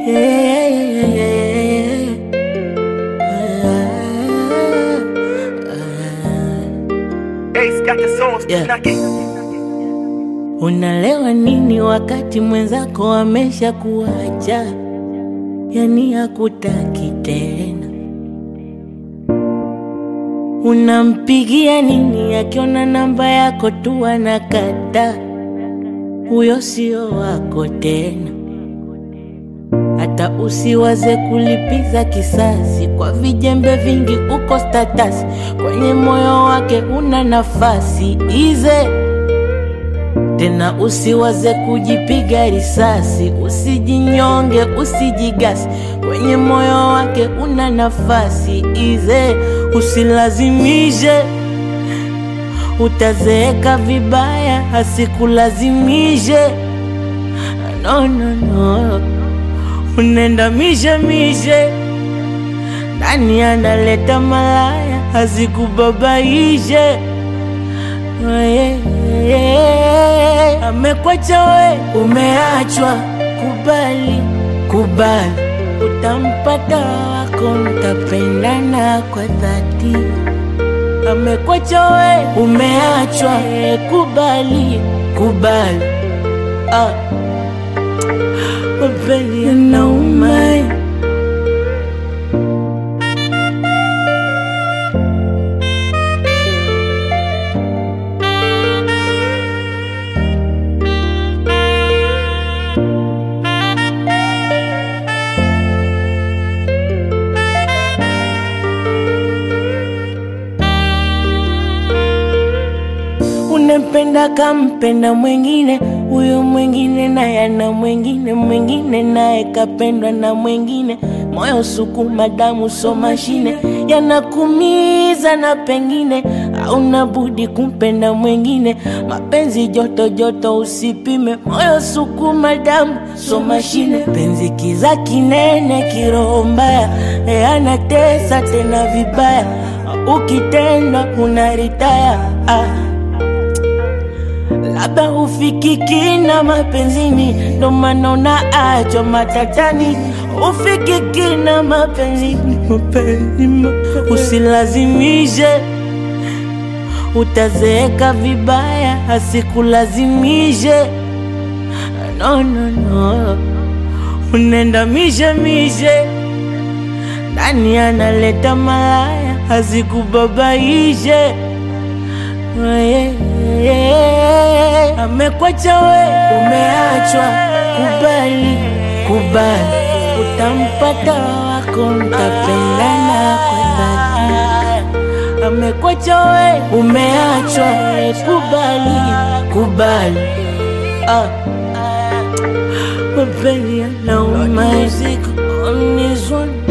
yeah, yeah, yeah. Ace got the sauce, Yeah. knock it. Unalewa nini wakati mwenzako amesha kuacha, yani hakutaki tena? Unampigia nini akiona namba yako tu anakata? Huyo sio wako tena. Hata usiwaze kulipiza kisasi kwa vijembe vingi, uko status kwenye moyo wake una nafasi ize tena usiwaze kujipiga risasi, usijinyonge, usijigasi, kwenye moyo wake una nafasi ize, usilazimishe, utazeeka vibaya, asikulazimishe. No, no, no, unaenda mishe mishe, nani analeta malaya, asikubabaishe yeah, yeah. Amekwacha we, umeachwa, kubali, kubali, utampata wako, mtapendana kwa dhati. Amekwacha we, umeachwa, eh, kubali, kubali, ah. Mapenzi yanauma Unempenda kampenda mwengine, huyo mwengine naye ana mwengine, mwengine naye kapendwa na mwengine. Moyo sukuma, damu so mashine, yanakumiza na pengine hauna budi kumpenda mwengine. Mapenzi joto joto, usipime. Moyo sukuma, damu so mashine, penzi kiza kinene, kiroho mbaya, e anatesa tena vibaya, ukitenda unaritaya ah. Labda ufikiki na mapenzini, ndo maana unaachwa matatani. Ufikiki na mapenzini, mapenzi, mapenzi. Usilazimishe, utazeeka vibaya, asikulazimishe. No, no, no, unaenda mishe mishe, nani analeta malaya, asikubabaishe yeah, yeah. Amekwacha we, umeachwa, kubali, kubali, utampata wako, mtapendana kwa dhati. Amekwacha we, umeachwa, kubali, kubali, ah. Mapenzi yanauma, on this one